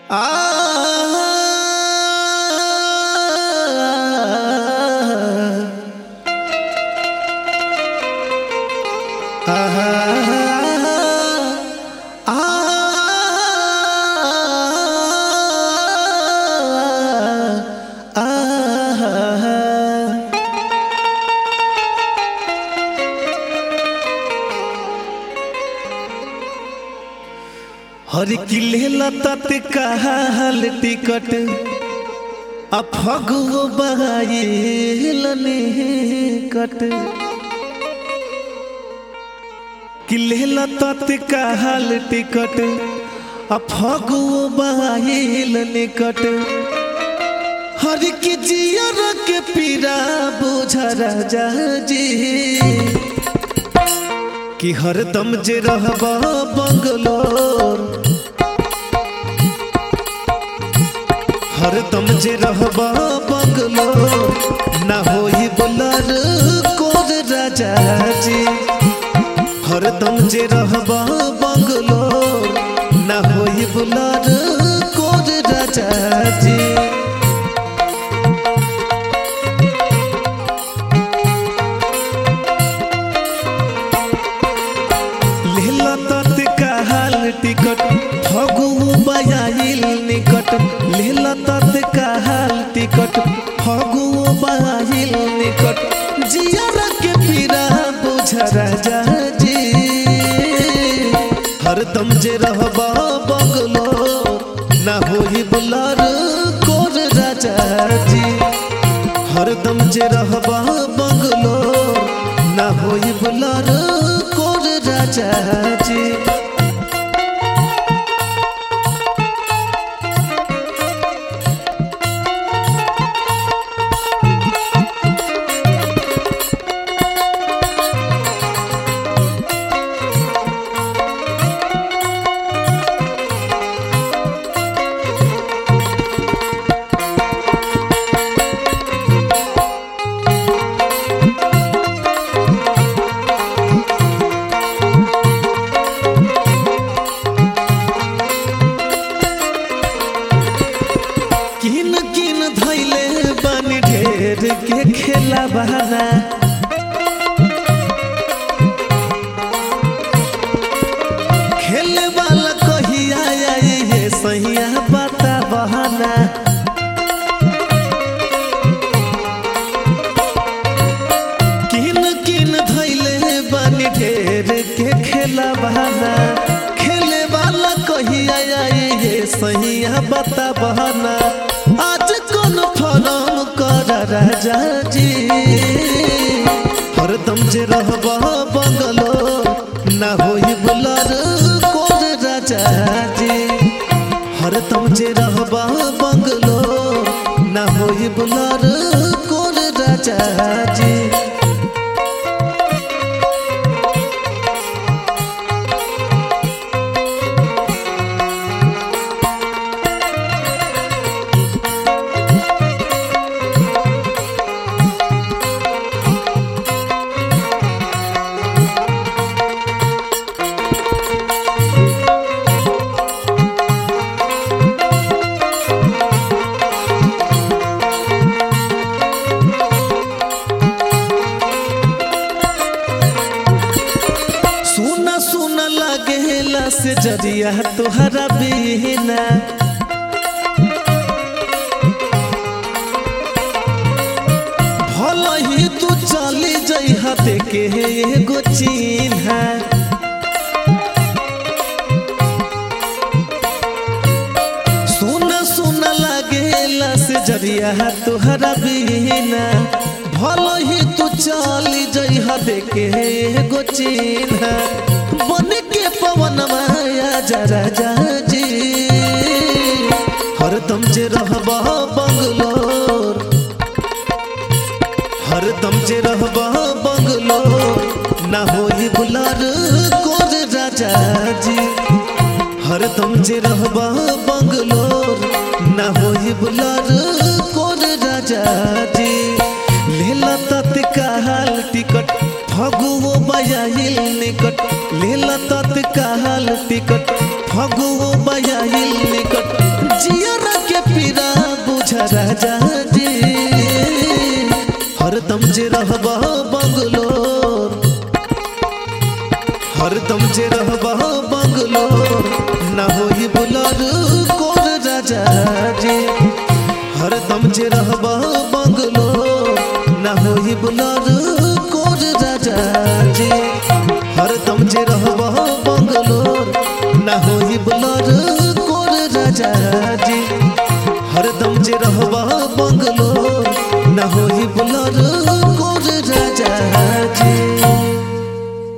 हर किले लतत कहल टिकट अफगो बहाइलने कट किले लतत कहल टिकट अफगो बहाइल निकट हर की जियर के पीरा बुझ राजा जी कि हरदम जे रहब बंगलोर हरदम जे रहब बंगलोर ना होई बुलर कोर राजा जी हरदम जे रहब बंगलोर ना होई बुलर कोर राजा जी लेला तत्काल टिकट फगु बयाइल निकट लेला तत्काल टिकट फगु बयाइल निकट जियर के पीरा बुझ राजा जी हरदम जे रहब बंगलो ना होई बुलर कोर राजा जी हरदम जे रहब बंगलो ना होई बुलर कोर राजा जी किन किन धैले बन ढेर के खेला बहाना खेले वाला कहिया आई ये सहिया बता बहाना किन किन धैले बन ढेर के खेला बहाना खेले वाला कहिया आई ये सहिया बता बहाना आज कौन फरम कर राजा जी हरदम जे रहब बंगलो ना होई बुलर कोर राजा जी हरदम जे रहब बंगलो ना होई बुलर कोर राजा जी सुना सुना लागेला से जरिया तुहरा बिना भल ही तू चली जइहा देखे एगो चिन्हा सुना सुना लागेला से जरिया तुहरा बिना भल ही तू चली जइहा देखे एगो चिन्हा बन के पवन माया जरा जी हरदम जे रहब बंगलोर हरदम जे रहब बंगलोर ना होई बुलर कोर राजा जी हरदम जे रहब बंगलोर ना होई बुलर कोर राजा जी लेला तत्काल टिकट फगुओ बयाइल निकट लेला तत्काल टिकट फगुओ बयाइल निकट राजा जी हरदम जे रहबा बंगलोर हरदम जे रहबा बंगलोर ना होई बुलार कोर राजा जी हरदम जे रहबा बंगलोर ना होई बुलार कोर राजा जी हरदम जे रहबा बंगलोर ना होई बुलार कोर राजा जी हरदम जे रहबा बंगलोर ना होई बुलार कोर राजा जी